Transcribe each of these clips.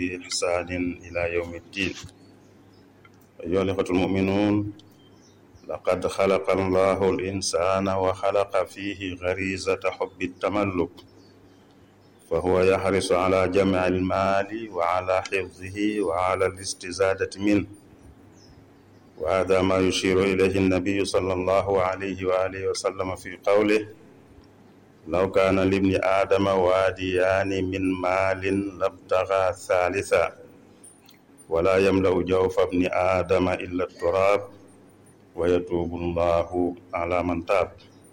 بإحسان إلى يوم الدين أيها الإخوة المؤمنون لقد خلق الله الإنسان وخلق فيه غريزة حب التملك فهو يحرص على جمع المال وعلى حفظه وعلى الاستزادة منه وهذا ما يشير إليه النبي صلى الله عليه وآله وسلم في قوله لو كان لابن آدم واديان من مال لابتغى ثالثا ولا يملأ جوف ابن آدم إلا التراب ويتوب الله على من تاب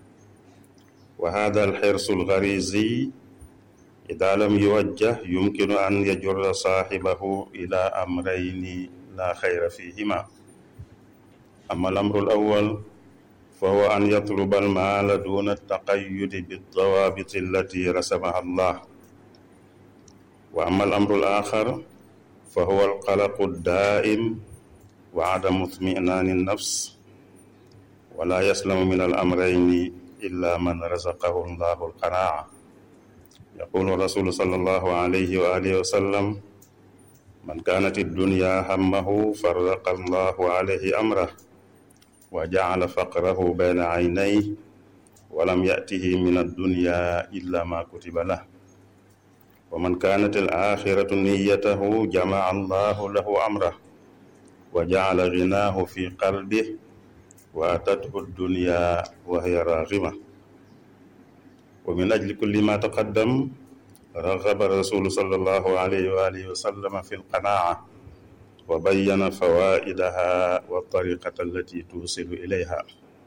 وهذا الحرص الغريزي إذا لم يوجه يمكن أن يجر صاحبه إلى أمرين لا خير فيهما أما الأمر الأول فهو أن يطلب المال دون التقيد بالضوابط التي رسمها الله وأما الأمر الآخر فهو القلق الدائم وعدم اطمئنان النفس ولا يسلم من الأمرين إلا من رزقه الله القناعة يقول الرسول صلى الله عليه وآله وسلم من كانت الدنيا همه فرق الله عليه أمره وجعل فقره بين عينيه ولم يأته من الدنيا إلا ما كتب له ومن كانت الآخرة نيته جمع الله له أمره وجعل غناه في قلبه وأتته الدنيا وهي راغمة ومن أجل كل ما تقدم رغب الرسول صلى الله عليه وآله وسلم في القناعة وبين فوائدها والطريقة التي توصل إليها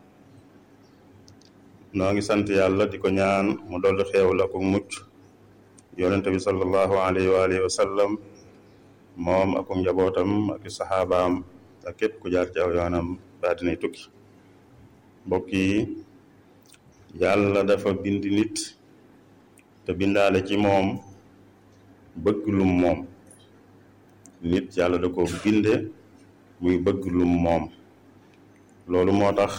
noo ngi sant yàlla di ko ñaan mu dolli xeewal ak mucc yonente bi sallallahu alayhi wa alihi wa sallam moom ak njabootam ak saxaabaam ak képp ku jaar ci aw yoonam ba dinay tukki mbokk yi yàlla dafa bind nit te bindaale ci moom bëgg lum moom nit yàlla da ko binde muy bëgg lum moom loolu moo tax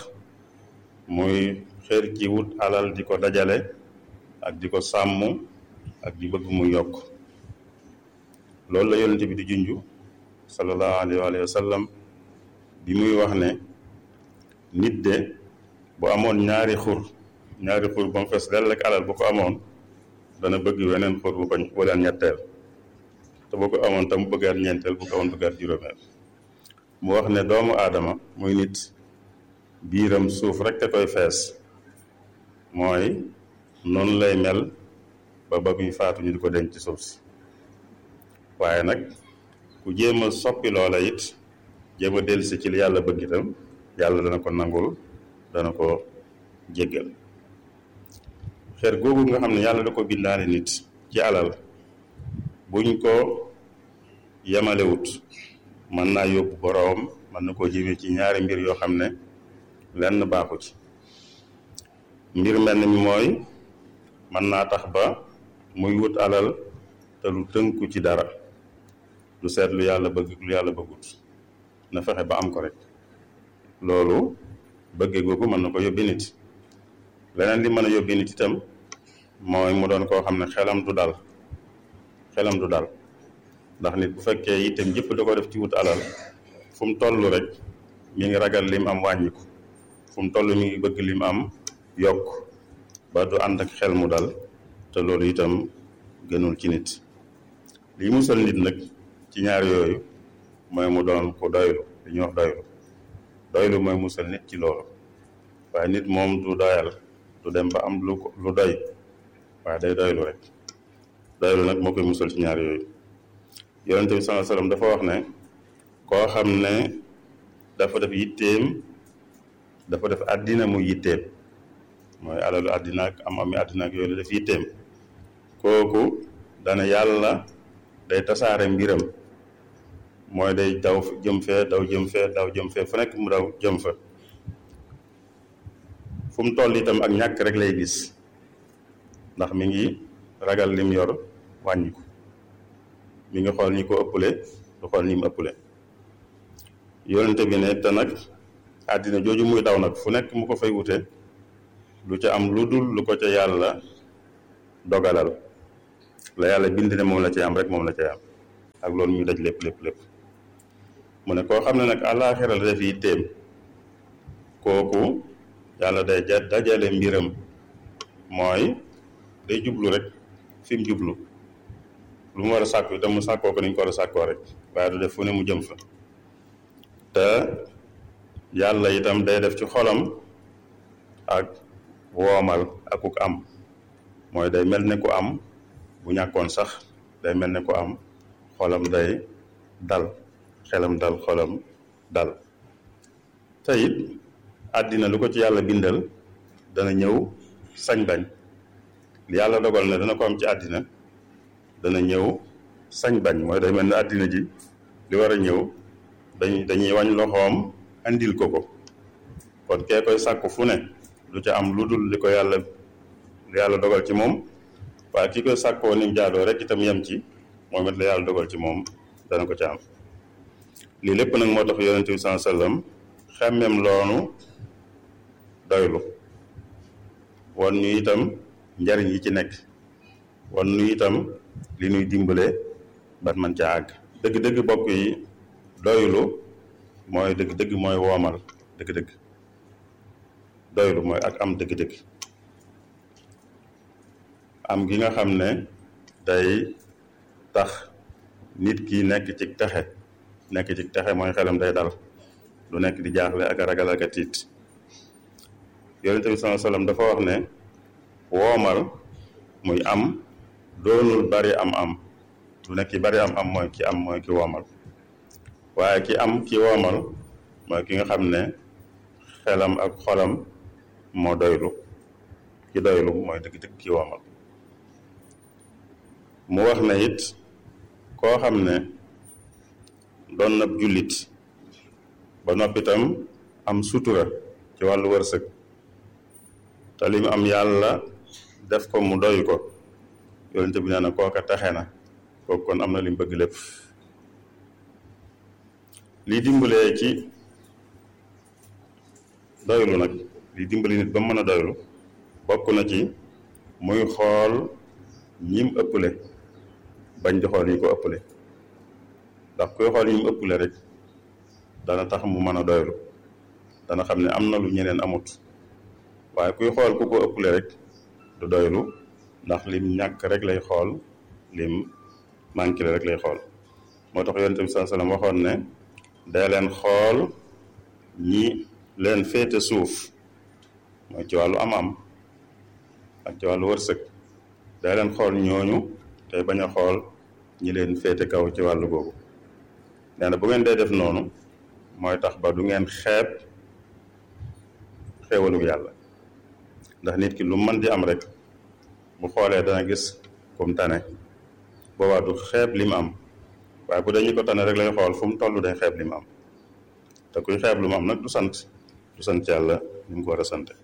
muy xër ci wut alal di ko dajale ak di ko sàmm ak di bëgg mu yokk loolu la yonente bi di junju sallallahu alayhi wa sallam bi muy wax ne nit de bu amoon ñaari xur ñaari xur ba mu fees dell ak alal bu ko amoon dana bëgg weneen xur bu ko waleen ñetteel te bu ko amoon tam bëggaat ñeenteel bu ko amoon bëggaat juróomeel mu wax ne doomu aadama muy nit biiram suuf rek te koy fees mooy noonu lay mel ba ba muy faatu ñu di ko denc ci suuf si waaye nag ku jéem a soppi loola it jéem a dellusi ci li yàlla bëgg itam yàlla dana ko nangul dana ko jéggal xeer googu nga xam ne yàlla da ko bindaale nit ci alal buñ ko yemalewut mën naa yóbbu boroom mën na koo jëmee ci ñaari mbir yoo xam ne lenn baaxu ci mbir mel ni mooy mën naa tax ba muy wut alal te lu tënku ci dara lu seet lu yàlla bëgg lu yàlla bëggut na fexe ba am ko rek loolu bëggee googu mën na ko yóbbi nit leneen li mën a yóbbi nit itam mooy mu doon koo xam ne xelam du dal xelam du dal ndax nit bu fekkee itam jëpp da ko def ci wut alal fu mu toll rek mi ngi ragal lim am wàññiku fu mu toll mi ngi bëgg lim am yokk ba du ànd ak xel mu dal te loolu itam gënul ci nit lii musal nit nag ci ñaar yooyu mooy mu doon ku doylu li ñuy wax doylu doylu mooy musal nit ci loolu waaye nit moom du doyal du dem ba am lu lu doy waaye day doylu rek doylu nag moo koy musal ci ñaar yooyu yonente bi sallallahu alayhi wasallam dafa wax ne koo xam ne dafa def yitteem dafa def àddina mu yitteem mooy alalu àddina ak am ami àddina ak yooyu la def yitteem kooku dana yàlla day tasaare mbiram mooy day daw jëm fee daw jëm fee daw jëm fee fu nekk mu daw jëm fa fu mu toll itam ak ñàkk rek lay gis ndax mi ngi ragal lim yor wàññi ko mi ngi xool ñi ko ëppale du xool ñi mu ëppale yonente bi ne te nag àddina jooju muy daw nag fu nekk mu ko fay wute lu ca am lu dul lu ko ca yàlla dogalal la yàlla bind ne moom la ci am rek moom la ci am ak loolu ñu daj lépp lépp lépp mu ne koo xam ne nag àllaaxira la def yitteem kooku yàlla day ja dajale mbiram mooy day jublu rek fi mu jublu lu mu war a sàkku itam mu sàkkoo ko ni ñu ko war a sàkkoo rek waaye du def fu ne mu jëm fa te yàlla itam day def ci xolam ak woomal akuk am mooy day mel ne ku am bu ñàkkoon sax day mel ne ku am xolam day dal xelam dal xolam dal te it àddina lu ko ci yàlla bindal dana ñëw sañ bañ li yàlla dogal ne dana ko am ci àddina dana ñëw sañ bañ mooy day mel ne àddina ji li war a ñëw dañ dañuy wañ loxoom andil ko ko kon kee koy sàkku fu ne lu ca am lu dul li ko yàlla li yàlla dogal ci moom waaye ki koy sàkkoo ni mu jaadoo rek itam yem ci moom it la yàlla dogal ci moom dana ko ca am lii lépp nag moo tax yonente bi saa sallam xemmem loonu doylu wan ñu itam njariñ yi ci nekk wan ñu itam li ñuy dimbale ban man ca àgg dëgg-dëgg bokk yi doylu mooy dëgg-dëgg mooy woomal dëgg-dëgg doylu mooy ak am dëgg-dëgg am gi nga xam ne day tax nit ki nekk ci texe nekk ci texe mooy xelam day dal du nekk di jaaxle ak a ragal ak a tiit yonente bi sallallahu alayhi wasallam dafa wax ne woomal muy am doonul bari am am du nekk ki bari am am mooy ki am mooy ki woomal waaye ki am ki woomal mooy ki nga xam ne xelam ak xolam moo doylu ki doylu mooy dëgg-dëgg ki woomal mu wax ne it koo xam ne doon na jullit ba noppitam am sutura ci wàllu wërsëg te li mu am yàlla def ko mu doy ko yonente bi nee na kooka taxe na kooku kon am na li mu bëgg lépp lii dimbalee ci doylu nag lii dimbali nit ba mu mën a doylu bokk na ci muy xool ñim ëpple bañ di xool yi ko ëpple ndax kuy xool ñim ëpple rek dana tax mu mën a doylu dana xam ne am na lu ñeneen amut waaye kuy xool ku ko ëpple rek du doylu ndax lim ñàkk rek lay xool lim manqué rek lay xool moo tax yonent bi saa sallam waxoon ne day leen xool ñi leen féete suuf mooy ci wàllu am-am ak ci wàllu wërsëg day leen xool ñooñu tey bañ a xool ñi leen féete kaw ci wàllu googu nee na bu ngeen dee def noonu mooy tax ba du ngeen xeeb xéewalu yàlla ndax nit ki lu mën di am rek bu xoolee dana gis kum tane boobaa du xeeb li mu am waaye bu dañu ko tane rek lay xool fu mu toll day xeeb li mu am te kuy xeeb lu mu am nag du sant du sant yàlla ni mu ko war a sante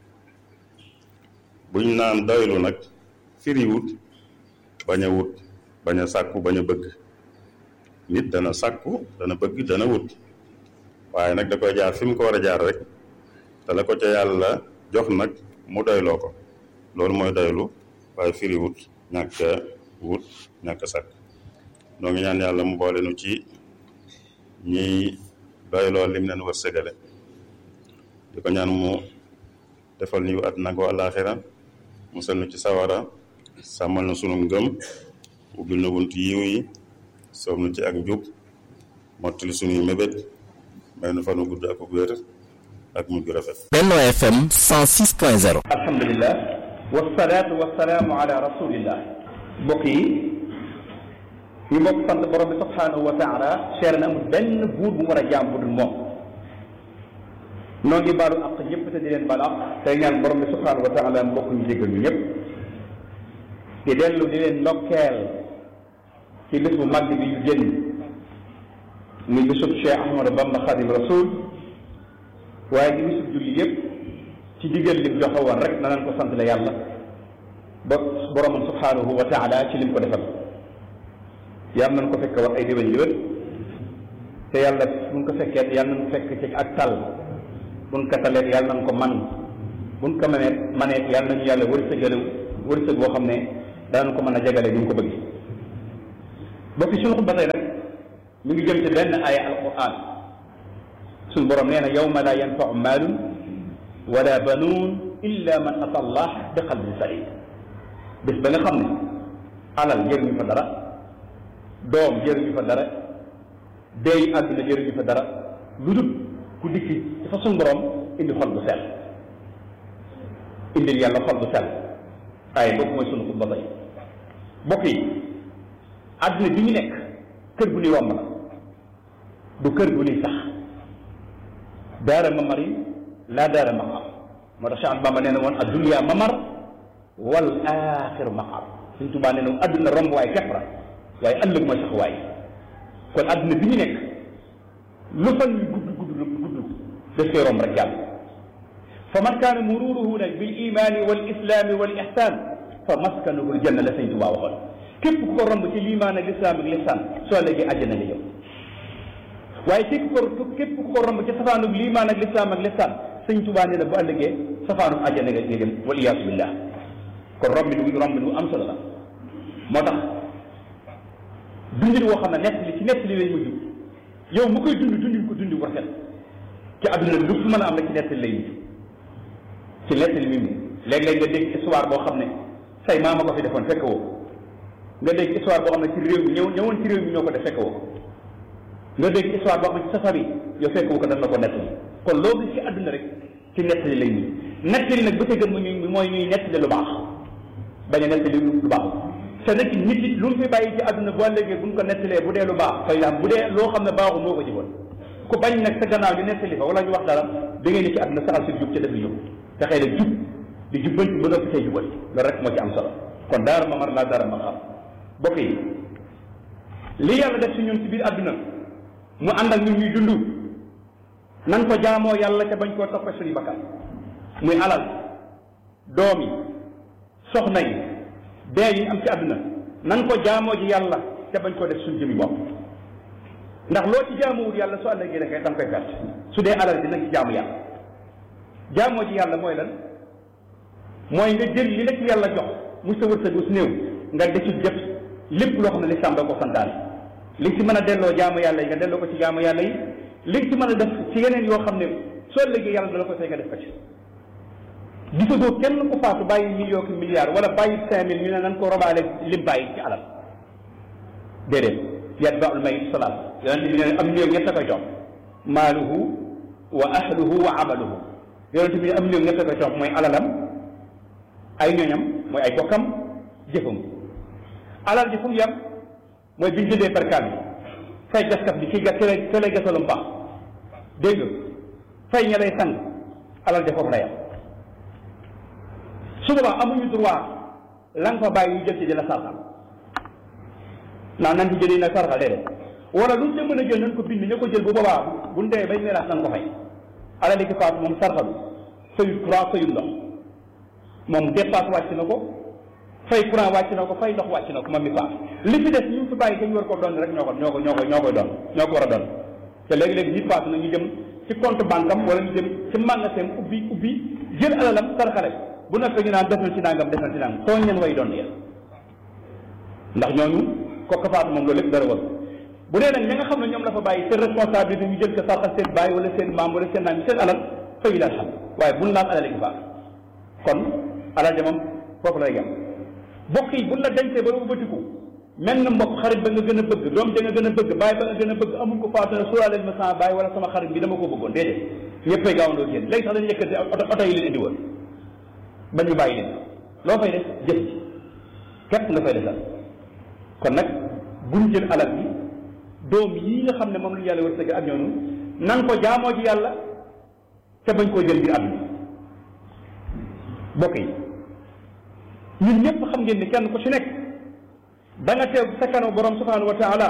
buñ naan doylu nag firiwut bañ a wut bañ a sàkku bañ a bëgg nit dana sàkku dana bëgg dana wut waaye nag da koy jaar fi mu ko war a jaar rek te la ko ca yàlla jox nag mu doyloo ko loolu mooy doylu waaye firiwut ñàkk a wut ñàkk a sàkk noo ngi ñaan yàlla mu boole nu ci ñiy doyloo lim leen war sëgale di ko ñaan mu defal ñu àddina ko àllaaxira musal nu ci sawara sàmmal na sunu ngëm ubbil na bunt yiw yi soob nu ci ak njub mottali sunuy mébét may nu fanu gudd ak wér ak mujj gu rafet Benno FM 106.0 alhamdulilah wasalaatu wasalaamu ala rasulillah mbokk yi ñu bokk sant borom bi subhanahu wa taala seer na amul benn buur bu mu war a jaam bu dul moom noo ngi baalu àq ñëpp te di leen baal àq tey ñaan borom bi subhanahu wa taala mbokk ñu jéggal ñu ñëpp di dellu di leen ndokkeel ci bés bu màgg bi ñu génn muy bésub Cheikh Ahmadou Bamba Khadim Rasoul waaye di bésub julli yëpp ci digal lim joxe woon rek na nañ ko sant la yàlla ba boromam subhanahu wa taala ci lim ko defal yàlla nañ ko fekk war ay déwén déwén te yàlla buñ ko fekkee yàlla nañ fekk ci ak tal buñ ko talee yàlla nañ ko man buñ ko mënee maneet yàlla nañu yàlla wërsëgale wërsëg boo xam ne danañ ko mën a jagale ni ñu ko bëgg ba fi suñu xutba tey nag mi ngi jëm ci benn aaya alquran suñu borom nee na yawma la yanfau maalun wala banuun illa man ata allah bi qalbin salim bés ba nga xam ne alal jëriñu fa dara doom jëriñu fa dara deey àdduna jëriñu fa dara lu dul ku dikki ci fa suñu borom indi xol bu sell indil yàlla xol bu sell waaye boobu mooy sunu xutba tey bokk yi àdduna bi ñu nekk kër gu ni romb la du kër gu ni sax daara mamari laa daara maqar moo tax Cheikh Bamba nee na woon addunya mamar wal axiru maqar suñ tubaa nee na àdduna romb waaye kepp la waaye ëllëg mooy sax waay kon àdduna bi ñu nekk lu fan yu gudd gudd gudd daf koy romb rek jàll fa man kaana mururuhu nag bil imani wal islami wal ihsan fa maskanuhu aljanna la sëñ tubaa waxoon képp ku ko romb ci liimaan ak lislaam ak lihsaan soo léegi àjjana nga jëm waaye képp ko képp ku ko romb ci safaanug liimaan ak lislaam ak lihsaan sëñ tubaa nee na bu ëllëgee safaanug àjjana nga jëm wal iyaasu billah kon romb lu romb lu am solo la moo tax dundin woo xam ne nett li ci nett li lay mujj yow mu koy dund dundin ko dundi ko rafet ci àdduna lu fu mën a am na ci nett li lay mujj ci nett li mi léeg-léeg nga dégg histoire boo xam ne say maama ko fi defoon fekk woo nga dégg histoire boo xam ne ci réew mi ñëw ñëwoon ci réew mi ñoo ko def fekk woo nga dégg histoire boo xam ne ci safar yi yow fekk woo ko daf na ko nett li kon loolu ci àdduna rek ci nett li lay mujj nett li nag bu ca gën mu ñuy mooy ñuy nett li lu baax bañ a nett li lu baax te nag nit it lu mu fi bàyyi ci àdduna boo léegi bu ñu ko nettalee bu dee lu baax fay laam bu dee loo xam ne baaxul moo ko jiwoon ku bañ nag sa gannaaw ñu nettali fa wala ñu wax dara da ngay ne ci àdduna saxal si jub ca def li jub te xëy na jub di jubbanti ba noppi tey jubal loolu rek moo ci am solo kon daara ma mar laa daara ma xam bokk yi li yàlla def si ñun ci biir àdduna mu ànd ak ñun ñuy dund nan ko jaamoo yàlla ca bañ koo toppee suñu bakkan muy alal doom yi soxna yi dee yi am ci àdduna nan ko jaamoo ji yàlla te bañ koo def suñu jëmi bopp ndax loo ci jaamuwul yàlla su àllëgee da koy da nga koy perte su dee alal dina ci jaamu yàlla jaamoo ji yàlla mooy lan mooy nga jël li la ci yàlla jox mu sa wërsëg su néew nga de ci def lépp loo xam ne lislaam da ko santaane li ci mën a delloo jaamu yàlla yi nga delloo ko ci jaamu yàlla yi li ci mën a def ci yeneen yoo xam ne soo léegi yàlla dala ko fay nga def ko ci gisagoo kenn ku faatu bàyyi million ki milliard wala bàyyi cinq mille ñu ne nan ko robaale lim bàyyi ci alal déedéet yatba'ul mayit salaat yonente bi ne am néew ñett a koy jox maaluhu wa ahluhu wa amaluhu yonente bi ne am néew ñett a koy jox mooy alalam ay ñoñam mooy ay bokkam jëfam alal ji fu mu yem mooy biñ jëndee perkaal bi fay gaskat bi kii gas ki lay ki lay gasalu mbaax dégg nga fay ña lay sang alal ja foofu la yem su boobaa amuñu droit la nga fa bàyyi ñu jël ci di la sarxal naa nan ci jëlee nag sarxal déedéet wala lu ñu ca mën a jël nañ ko bind ña ko jël bu boobaa bu ndee bay miraas nañ ko fay alali ki faatu moom sarxalu fayul courant fayul ndox moom dépasse wàcc na ko fay courant wàcc na ko fay ndox wàcc na ko moom mi faatu li fi des ñu fi bàyyi te ñu war ko doon rek ñoo ko ñoo ko ñoo ko ñoo koy doon ñoo ko war a doon te léegi-léegi nit faatu na ñu jëm ci compte banque am wala ñu jëm ci magasin ubbi ubbi jël alalam sarxale bu nekk ñu naan def na ci nangam def na ci nangam tooñ leen way doon yéen ndax ñooñu kooku faatu moom loolu lépp dara war bu dee nag ña nga xam ne ñoom la fa bàyyi seen responsabilité ñu jël ko sarxal seen bàyyi wala seen maam wala seen naam seen alal fay la xam waaye buñ laal alal gi faatu kon alal ja moom foofu lay yem bokk yi buñ la dencee ba ba bëtiku mel na mbokk xarit ba nga gën a bëgg doom ja nga gën a bëgg bàyyi ba nga gën a bëgg amul ko faatu ne suuraaleel ma sama bàyyi wala sama xarit bi dama ko bëggoon déedéet ñëppay gaawandoo génn léegi sax dañu yëkkati oto oto yi leen indi woon ba ñu bàyyi leen loo fay def jëf ci képp nga fay defal kon nag buñ jël alal bi doom yii nga xam ne moom lu yàlla wërsëg ak ñoonu nan ko jaamoo ci yàlla te bañ koo jël biir àdduna bokk yi ñun ñëpp xam ngeen ni kenn ku ci nekk da nga teew sa kanam borom subhanahu wa taala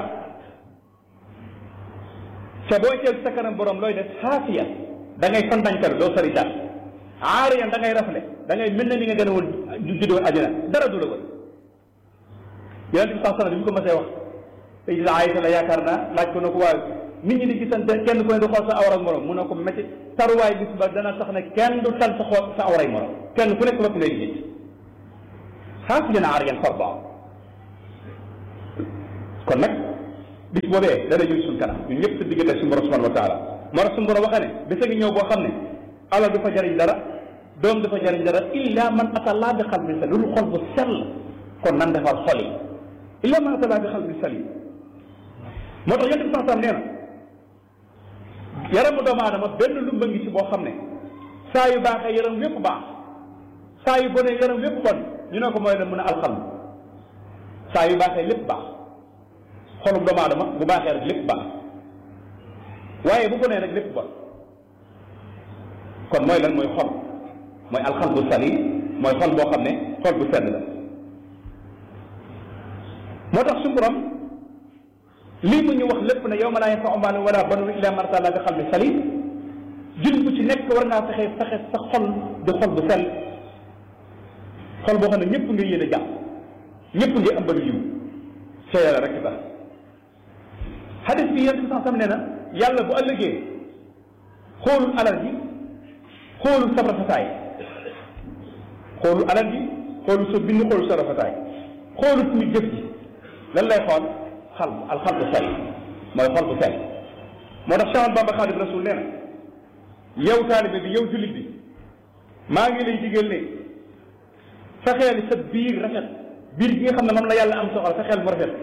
te booy teew sa kanam borom looy def xaafiya da ngay santañtal doo sori daal aariyan da ngay rafle da ngay mel ne ni nga gën a woon juddoo àjjana dara du la woon yonente bi sax sana bi ñu ko mësee wax Sayyida Aïsa la yaakaar naa laaj ko na ko waaw nit ñi di gisante kenn ku ne di xool sa awra ak morom mu ne ko métti taruwaay bis ba dana tax ne kenn du tal sa xool sa awray morom kenn ku nekk lépp ngay gis xaafiyan aariyan farba kon nag bis boobee dana ñëw suñ kanam ñun ñëpp sa diggante suñu borom subhanahu wa taala moo tax suñu borom waxee ne bisa ngi ñëw boo xam ne alal du fa jariñ dara doom du fa jariñ dara illa man atallaa bi xalbin salim loolu xol bu sell kon nan defar xol yi illa man atallaa bi xalbin salim moo tax yonent bi sax nee na yaramu doomu aadama benn lumba ngi ci boo xam ne saa yu baaxee yaram wépp baax saa yu bonee yaram wépp bon ñu ne ko mooy ne mun a alxam saa yu baaxee lépp baax xolum doomu aadama bu baaxee rek lépp baax waaye bu bonee rek lépp bon kon mooy lan mooy xol mooy alxalbu salim mooy xol boo xam ne xol bu sedd la moo tax suñu borom lii mu ñu wax lépp ne yawma laa yanfa'u maalun wala banuun illaa man ataa Allaaha bi qalbin salim jul bu ci nekk war ngaa fexe fexe sa xol di xol bu sell xol boo xam ne ñëpp nga yéene jàpp ñëpp nga ëmbal yiw ca yàlla rek tax xadis bi yéen sax sam nee na yàlla bu ëllëgee xoolul alal ji xoolul sa rafetaay xoolul alal ji xoolul sa bind xoolul sa rafetaay xoolul suñu jëf ji lan lay xool xal al xal bu sell mooy xol bu sell moo tax Cheikh Bamba Xaadim Rasul nee na yow taalibe bi yow jullit bi maa ngi lay digal ne fexeel sa biir rafet biir gi nga xam ne moom la yàlla am soxla fexeel mu rafet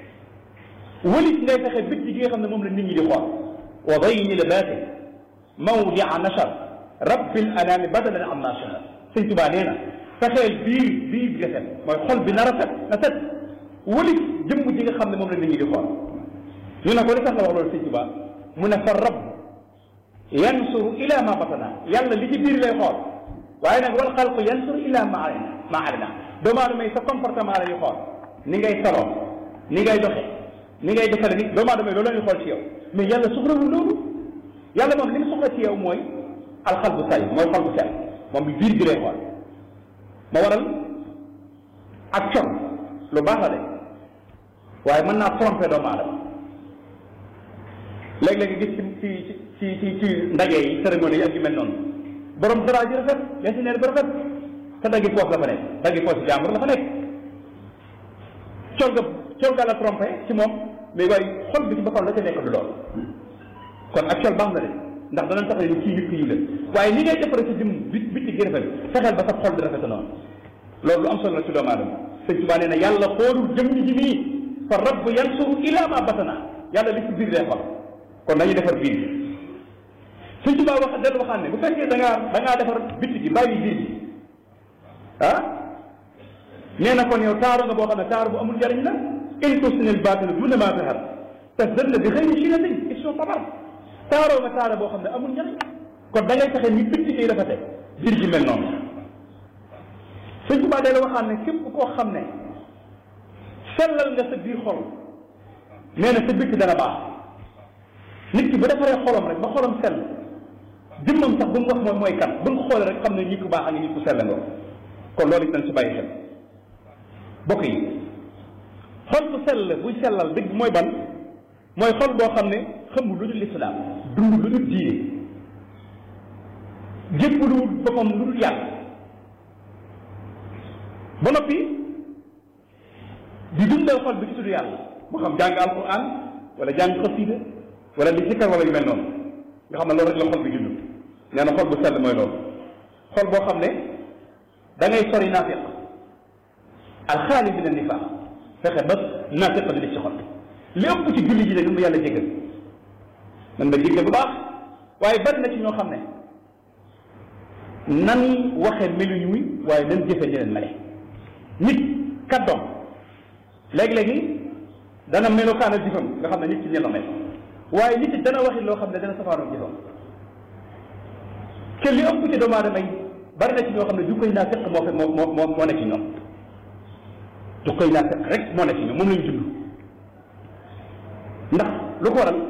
walit ngay fexe bitti gi nga xam ne moom la nit ñi di xool wa dayni libaasi mawdia nachar rabbil anaami badalan am nachar sëñ Tubaa nee na fexeel biir biir bi rafet mooy xol bi na rafet na set walit jëmm ji nga xam ne moom la nit ñi di xool ñu ne ko li tax la wax loolu sëñ Tubaa mu ne fa rabb yansuru ila ma batana yàlla li ci biir lay xool waaye nag wal xalqu yansuru ila ma alina ma alina doomu aadama yi sa comportement la ñuy xool ni ngay saloo ni ngay doxe ni ngay defale ni doomu aadama yi loolu la ñuy xool ci yow mais yàlla soxlawul loolu yàlla moom li mu soxla ci yow mooy alxal bu say mooy xol bu sell moom bi biir bi lay xool ma waral ak con lu baax la de waaye mën naa tromper doomu aadama léeg-léeg gis ci ci ci ci ci ndaje yi cérémonie yi ak yu mel noonu borom dara ji rafet yasineer bi rafet te daggi poos la fa nekk daggi poos yi jàmbur la fa nekk col ga col ga la trompé ci moom mais waaye xol bi ci boppam la ca nekk du lool kon ak col baax na de ndax danañ tax ni kii nit ki yu la waaye li ngay defare sa jëm bit bitti gi rafet fexeel ba sa xol bi rafet noonu loolu lu am solo la ci doomu aadama sëñ Tuubaa nee na yàlla xoolul jëm ji nii fa rabbu yansuru ila ma batana yàlla li ci biir lay xol kon nañu defar biir bi sëñ Tuubaa wax dellu waxaan ne bu fekkee da ngaa da ngaa defar bitti gi bàyyi biir bi ah nee na kon yow taaru nga boo xam ne taaru bu amul njariñ la in tusnil baatila duna ma zahar te dëll bi xëy na si na dañ il sont tabar taaroo nga taara boo xam ne amul njariñ kon da ngay fexe ni bitti gi rafete biir gi mel noonu sëñ Tuubaa dellu waxaan ne képp koo xam ne sellal nga sa biir xol nee na sa bitti dana baax nit ki bu defaree xolam rek ba xolam sell jëmmam sax bu mu wax mooy mooy kan bu nga xoolee rek xam ne nit ku baax ak nit ku sell nga kon loolu it nañ si bàyyi xel bokk yi xol bu sell buy sellal dëgg mooy ban mooy xol boo xam ne xamul lu dul lislaam dund lu dul diine jépp lu dul boppam lu dul yàlla ba noppi di dundal xol bi ci tudd yàlla moo xam jàng alquran wala jàng xasida wala di sikkar wala yu mel noonu nga xam ne loolu rek la xol bi dund nee na xol bu sell mooy loolu xol boo xam ne da ngay sori naafiq alxaali min annifaq fexe ba naafiq di def ci xol li ëpp ci julli ji de nu mu yàlla jégal man ma jégal bu baax waaye bari na ci ñoo xam ne nan waxe meluñ wi waaye nan jëfe ni leen mele nit kàddoom léegi-léegi dana melokaan ak jëfam nga xam ne nit ci ñen la mel waaye nit it dana waxi loo xam ne dana safaanoog jëfam te li ëpp ci doomu aadama yi bari na ci ñoo xam ne jukkoy naa fekk moo fe moo moo moo moo ne ci ñoom jukkoy naa fekk rek moo ne ci ñoom moom lañu dund ndax lu ko waral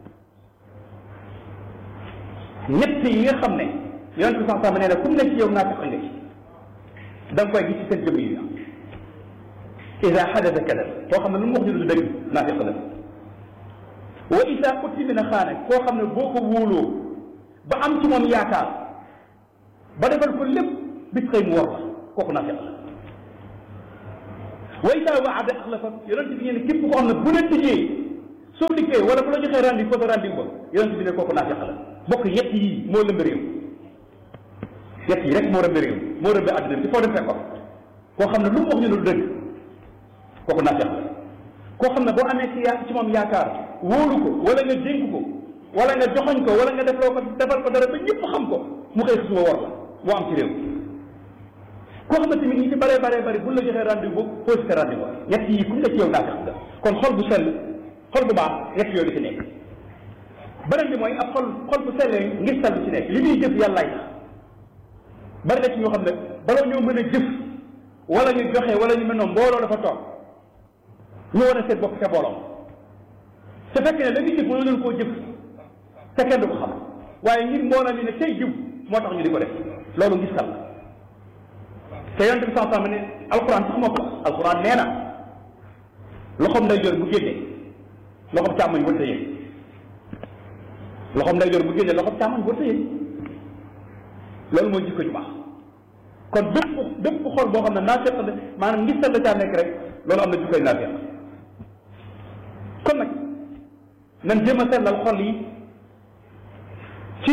ñett yi nga xam ne yonent bi sax sax nee na kum ne ci yow naa fekk nga ci da nga koy gis ci seen jëmm yi ida xadasa kadab koo xam ne lu mu wax ñu du dëgg naa fekk la wa ida utimina xaane koo xam ne boo ko wóoloo ba am ci moom yaakaar ba defal ko lépp bis xëy mu war la kooku naa fekk la wa isaa waada axlafa yonent bi ne képp koo xam ne bu la tëjee soo dikkee wala bu la joxee rendez-vous fausse rendez-vous ba yonent bi ne kooku naafiq la bokk yett yi moo lëmb réew yett yi rek moo rëmb réew moo rëmb àddina bi foo dem fekk ko koo xam ne lu mu wax ñu ne du dëgg kooku naafiq la koo xam ne boo amee ci yaa ci moom yaakaar wóolu ko wala nga dénk ko wala nga joxoñ ko wala nga defloo ko defal ko dara ba ñëpp xam ko mu xëy suba war la moo am ci réew koo xam ne tamit ñi ci bare bare bari bu la joxee rendez-vous boobu posé ko rendez-vous ñett yi ku nga ci yow naafiq nga kon xol bu sell xol bu baax ñett yooyu di ci nekk beneen bi mooy ab xol xol bu sellee ngir sell ci nekk li muy jëf yàllaay tax bari na ci ñoo xam ne bala ñoo mën a jëf wala ñu joxe wala ñu mel noonu mbooloo dafa toog ñu war a seet bopp ca mbooloo te fekk ne la ñuy jëf mënoo leen koo jëf te kenn du ko xam waaye ngir mbooloo mi ne tey jiw moo tax ñu di ko def loolu ngis sal te yonent bi sax ne alquran sax moo ko wax alquran nee na loxoom nday jor bu génnee loxoom càmmoñ wërta yëg loxoom nday jor bu génnee loxoom càmmoñ wërta yëg loolu mooy jikko ju baax kon bépp bépp xol boo xam ne naa fekk ne maanaam ngis sal la caa nekk rek loolu am na jikkoy naa fekk kon nag nan jéem a sellal xol yi ci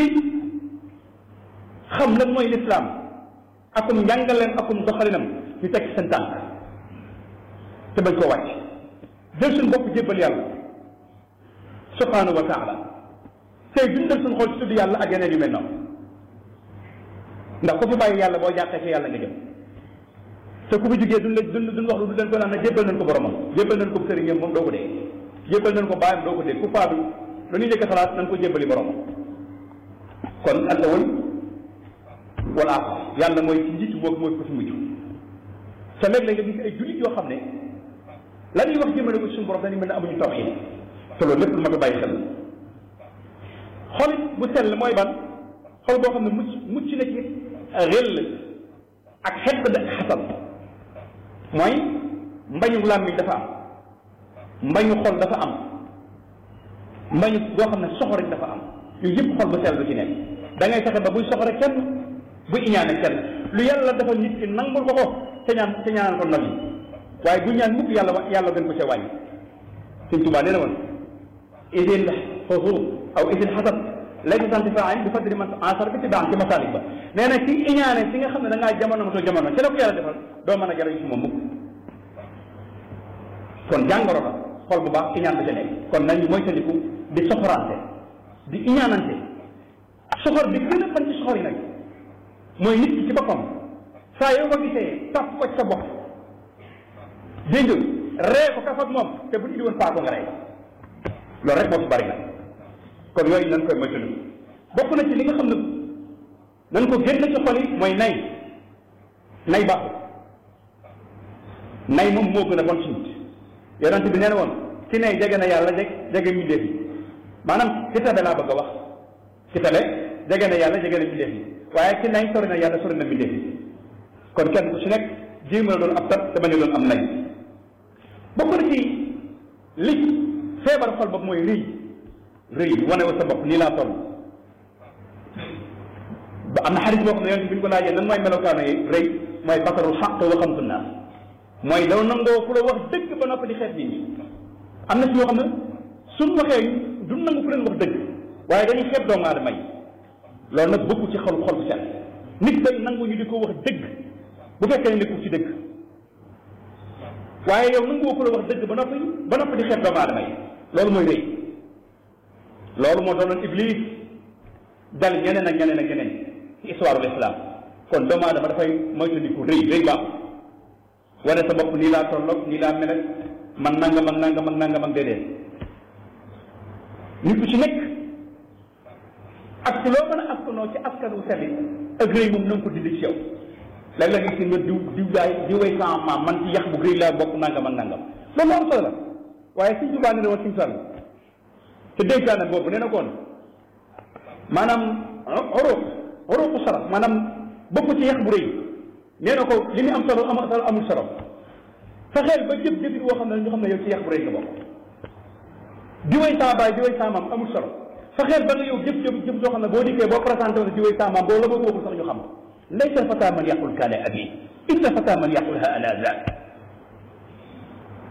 xam lan mooy lislaam akum njàngaleem akum doxalinam ñu teg seen tànk te bañ koo wàcc jël suñu bopp jébbal yàlla subhanahu wa taala tey dundal suñu xol ci tudd yàlla ak yeneen yu mel noonu ndax ku fi bàyyi yàlla boo jàqee ci yàlla nga jëm te ku fi jugee duñ la duñ duñ wax lu du leen ko naan ne jébbal nañ ko boromam jébbal nañ ko sëriñam moom doo ko dee jébbal nañ ko bàyyam doo ko dee ku faatu lu ñuy njëkk xalaat nañ ko jébbali boromam kon al awal wala axar yàlla mooy ci njiitu boobu mooy ko ci mujj te léeg-léeg nga gis ay jullit yoo xam ne la ñuy wax jëmale ko ci suñu borom dañu mel ne amuñu tawxiid te loolu lépp lu ma ko bàyyi xel xolit bu sell mooy ban xol boo xam ne mucc mucc na ci xel ak xeq de xasal mooy mbañu làmmiñ dafa am mbañu xol dafa am mbañu boo xam ne soxoriñ dafa am yooyu yëpp xol bu sell lu ci nekk da ngay fexe ba buy soxore kenn bu iñaane kenn lu yàlla dafa nit ki nangul ko ko te ñaan te ñaanal ko nag yi waaye bu ñaan mukk yàlla yàlla gën ko ca wàññi Sëñ Tuubaa nee na woon idil xusuud aw idil xasad laysa santifaan bi fadli man asar bi ci baax ci masaalik ba nee na ci iñaane si nga xam ne da ngaa jamono ma too jamono ci la ko yàlla defal doo mën a jariñ ci moom mukk kon jàngoro la xol bu baax iñaan ba ca nekk kon nañu moytandiku di soxorante di iñaanante soxor bi gën a fan ci soxor yi nag mooy nit ki ci boppam saa yoo ko gisee tàpp ko ci sa bopp dégg nga ree ko kaf ak moom te bu ñu indi woon paako nga rey loolu rek moo fi bari nag kon yooyu nañ koy moytandiku bokk na ci li nga xam ne nañ ko génn ci xol yi mooy nay nay baaxul nay moom moo gën a bon ci nit yonent bi nee na woon ki nay jege na yàlla jeg jege mbindeef yi maanaam ki tabe laa bëgg a wax ki tabe jege na yàlla jege na mbindeef yi waaye ki nay sori na yàlla sori na mbindeef yi kon kenn ku ci nekk jéem a doon ab tat te bañ a doon am nay bokk na ci li feebar xol bopp mooy rëy rëy wane wa sa bopp nii laa toll ba am na xarit boo xam ne yonent bi ñu ko laajee nan mooy melokaano yi rëy mooy basarul xaq wa xamtu naas mooy daw nangoo ku la wax dëgg ba noppi di xeet nit ñi am na si ñoo xam ne suñ waxee du nangu ku leen wax dëgg waaye dañuy xeeb doomu aadama yi loolu nag bokku ci xol xol bu set nit day nangu ñu di ko wax dëgg bu fekkee ne nekkul ci dëgg waaye yow nangu ku la wax dëgg ba noppi ba noppi di xeeb doomu aadama yi loolu mooy rëy loolu moo doonoon iblis dal ñeneen ak ñeneen ak ñeneen ci histoire l'islam kon doomu aadama dafay moytandiku rëy rëy baaxul wane sa bopp nii laa tolloog nii laa mel ak man nangam ak nangam ak nangam ak déedéet nit ku ci nekk ak loo mën a askanoo ci askan wu sell ak rëy moom na nga ko dindi ci yow léeg-léeg nga gis nga diw diw daay diwee sama maam man ci yax bu rëy laa bokk nangam ak nangam loolu am solo la waaye suñ jubaa ne ne woon suñ sall te dénkaane boobu nee na koon maanaam uruq uruqu saraf maanaam bokk ci yax bu rëy nee na ko li muy am solo am solo amul solo fexeel ba jëf jëfit woo xam ne ñu xam ne yow ci yax bu rëy nga bokk diwee saa baay diwee saa maam amul solo fexeel ba nga yow jëf jëf jëf soo xam ne boo dikkee boo présenté woon diwee saa maam boo la ko waxul sax ñu xam laysa fata man yaqul kaana abi inna fata man yaqul ha ana zaak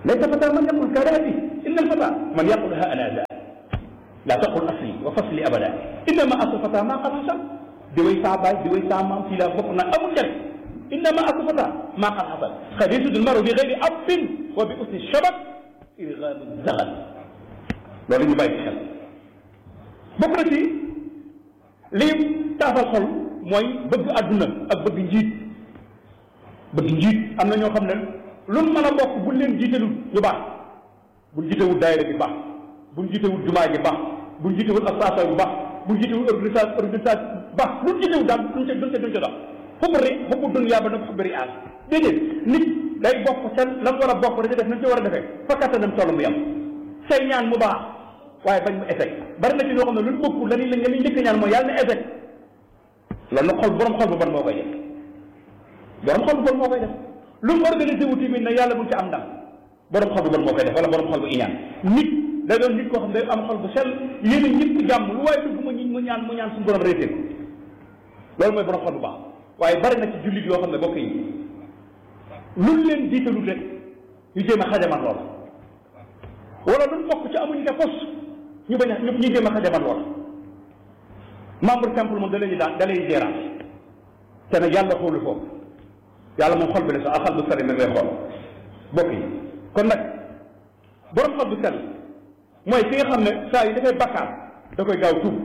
laysa fata man yaqul karaati inna alfata man yaqul ha ana za la taqul asli wa fasli abada innama asu fata ma qad hasal di way saa baay di way saa maam fii laa bokk na amul def innama asu fata ma qad hasal qad yasud almaru bi gayri abin wa bi usni shabat irgaamu zagal loolu ñu bàyyi ci xel bokk na ci lii taafal xol mooy bëgg àdduna ak bëgg njiit bëgg njiit am na ñoo xam ne lu mën a bokk buñ leen jiitelul ñu baax buñ jiitewul daayira bi baax buñ jiitewul jumaa ji baax buñ jiitewul association bu baax buñ jiitewul organisation organisation baax luñ jiitewul daal duñ ca duñ ca duñ ca dox xubbu ri xubbu dunya ba nag xubbu ri aas déedéet nit day bokk seen la mu war a bokk da ca def nañ ci war a defee fa kattanam toll mu yem say ñaan mu baax waaye bañ mu échec bari na ci ñoo xam ne luñ bokkul la ñuy la ñuy njëkk ñaan mooy yàlla na échec loolu nag xol borom xol bu bon moo koy def borom xol bu bon moo koy def lu mu organisé wu tamit ne yàlla buñ ci am ndam borom xol bu bon moo koy def wala borom xol bu iñaan nit day doon nit koo xam ne day am xol bu sell yéene ñëpp jàmm lu waaye dugg mu mu ñaan mu ñaan suñu borom réussir loolu mooy borom xol bu baax waaye bari na ci jullit yoo xam ne bokk yi luñ leen jiitalul rek ñu jéem a xajaman lool wala luñ bokk ci amuñu te pos ñu bañ a ñu ñu jéem a xajaman lool membre simple moom da lay daan da lay gérance te nag yàlla xoolu foofu yàlla moom xol bi la sax ak xol bu sell nag lay xool bokk yi kon nag borom xol bu sell mooy ki nga xam ne saa yi dafay bakkaar da koy gaaw tuub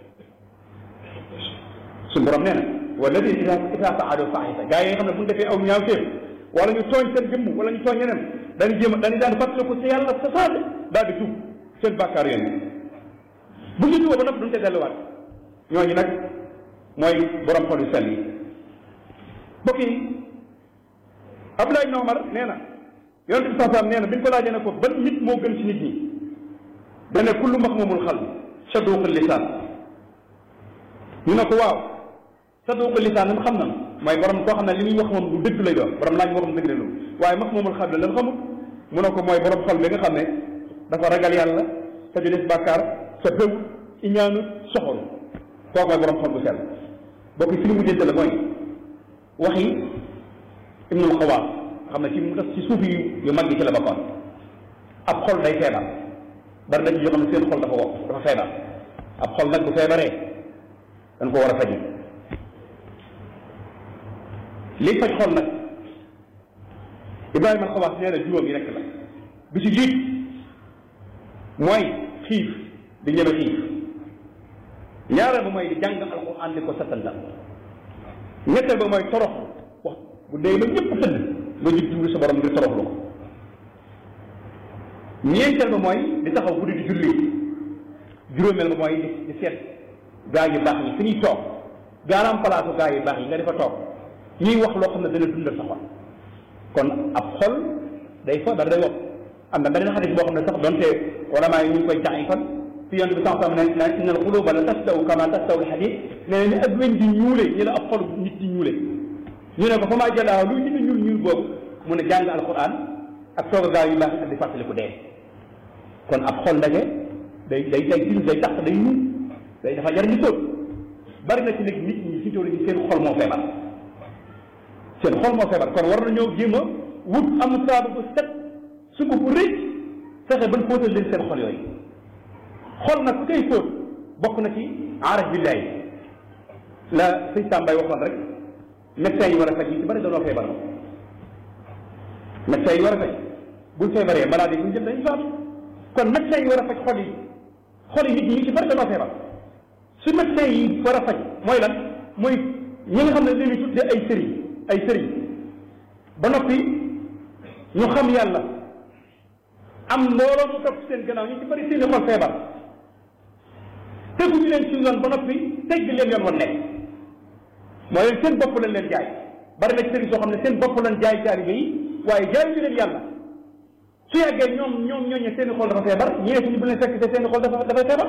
suñu borom nee na wala di ida ida faalo faxisa gaa yi nga xam ne bu ñu defee aw ñaaw téef wala ñu tooñ seen jëmm wala ñu tooñ ñeneen dañu jéem a dañu daan fàttaliku ci yàlla sa saase daal di tuub seen bakkaar yéen bu ñu tuuboo ba noppi duñ te delluwaat ñooñu nag mooy borom xol yu sell yi mbokk yi Abdoulaye ibn Omar nee na yonent bi sallallahu alayhi wasallam nee na bi ñu ko laajee ne ko ban nit moo gën ci nit ñi dane kullu maxmumul xal saduqul lisaan ñu ne ko waaw saduqul lisaan lan xam na mooy borom koo xam ne li muy wax moom lu dëgg lay doon borom laaj moo xam dëgg lay doon waaye maxmumul xal la lan xamut mu ne ko mooy borom xol bi nga xam ne dafa ragal yàlla te du def bàkkaar te bëw iñaanu soxol kooku mooy borom xol bu sell bokk ci li mu jënte la mooy waxi ibnul xawaas xam ne ci mu tas ci suuf yu yu mag yi ci la bokkoon ab xol day feebar bari na ci yoo xam ne seen xol dafa wokk dafa feebar ab xol nag bu feebaree dañ ko war a faji liy faj xol nag ibrahima al xawaas nee na juróom yi rekk la bi ci jiit mooy xiif di ñeme xiif ñaareel ba mooy di jàng alquran di ko settantal ñetteel ba mooy torox wax bu dee ba ñëpp tëdd nga jub jublu sa borom ngir toroxlu ko ñeenteel ba mooy di taxaw guddi di julli juróomeel ba mooy di di seet gaa yu baax yi fi ñuy toog gaaraam palaasu gaa yu baax yi nga di fa toog ñuy wax loo xam ne dana dundal sa xol kon ab xol day fa dara day wopp am na beneen xadis boo xam ne sax donte wala maa yi ñu ngi koy jaay fan fi yonent bi sax sam ne na inna al quluba la tastaw kama tastaw al hadid nee ni ak weñ di ñuule ñu la ab xol nit di ñuule ñu ne ko fa maa jëlaa lu nit ñuul ñuul boobu mu ne jàng alquran ak toog a gaa yu baax ak di fàttaliku dee kon ab xol ndaje day day day gis day tax day ñuul day dafa jar ñu sóot bari na ci nag nit ñi fi toll nii seen xol moo feebar seen xol moo feebar kon war nañoo jéem a wut am saabu bu set suba bu rëcc fexe ban fóotal leen seen xol yooyu xol nag ku koy fóot bokk na ci aarif billahi la sëñ Sambay waxoon rek médecins yi war a faj yi ci bari dañoo feebar médecins yi war a faj buñ feebaree maladie buñ jël dañuy faatu kon médecins yi war a faj xol yi xol yi nit ñi ci bari dañoo feebar su médecins yi war a faj mooy lan mooy ñi nga xam ne dañuy tuddee ay sëriñ ay sëriñ ba noppi ñu xam yàlla am mbooloo mu topp seen gannaaw ñu ci bari seeni xol feebar teguñu leen ci yoon ba noppi tegg leen yoon wan nekk mooy leen seen bopp lañ leen jaay bari na ci sëriñ soo xam ne seen bopp lañ jaay taalibe yi waaye jaay ñu leen yàlla su yàggee ñoom ñoom ñooñu seeni xol dafa feebar ñee suñu bu leen fekk te seeni xol dafa dafay feebar